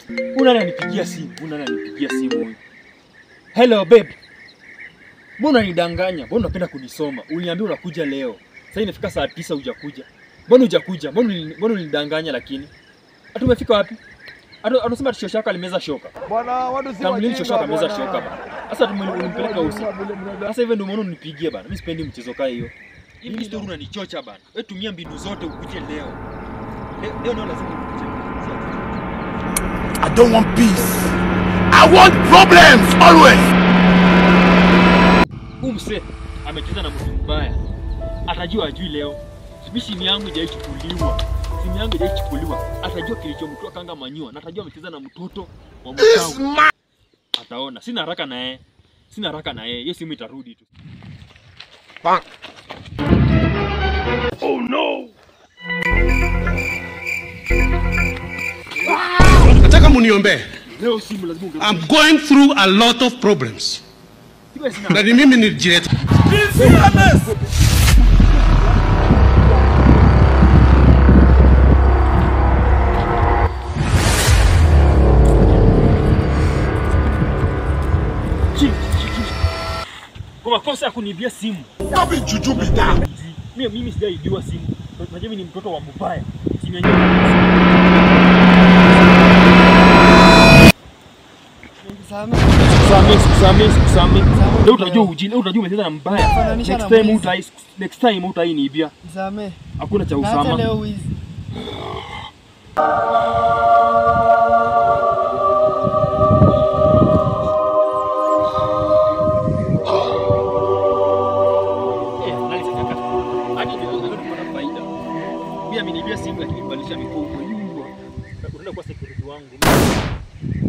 Una nani anipigia simu? Una nani anipigia simu huyu? Hello babe. Mbona unanidanganya? Mbona unapenda kunisoma? Uliniambia unakuja leo. Sasa inafika saa tisa hujakuja. Mbona hujakuja? Mbona ulini- mbona ulinidanganya lakini? Hata umefika wapi? Hata anasema shosho yako alimeza shoka. Bwana, watu si Tamlini shosho yako ameza bwana. shoka bana. Sasa tume- ulimpeleka usi. Sasa hivyo ndio maana unipigie bana. Mimi sipendi mchezo kaa hiyo. Hivi story unanichocha bana. Wewe tumia mbinu zote ukuje leo. Leo leo ndio lazima ukuje. I don't want peace. I want problems always. Huyu msee amecheza na mtu mbaya. Atajua ajui leo. Mimi simu yangu haijachukuliwa. Simu yangu haijachukuliwa. Atajua kilichomtoa kanga manyua na atajua amecheza na mtoto wa mkao. Ataona. Sina haraka na yeye. Sina haraka na yeye. Hiyo simu itarudi tu. nataka muniombe Leo simu lazima unge. I'm going through a lot of problems Siwe sina na ni mimi nilijileta chini. chini, chini. Kwa makosa ya kunibia simu. Stop it, Juju be down. Mimi mimi sijaibiwa simu. Unajua mimi ni mtoto wa mbaya. Simu yenyewe. Sikusamee, sikusamee, sikusamee. Leo utajua ujini, leo utajua umecheza na mbaya. Fananisha Next na time mwizi. utai next time utainiibia. Nisamee. Hakuna cha Na hata usama. leo wizi. Eh, nani sasa kaka? Hadi ndio ndio tunapata faida. Pia ameniibia simu lakini badilisha mikopo. Unaenda kwa security wangu.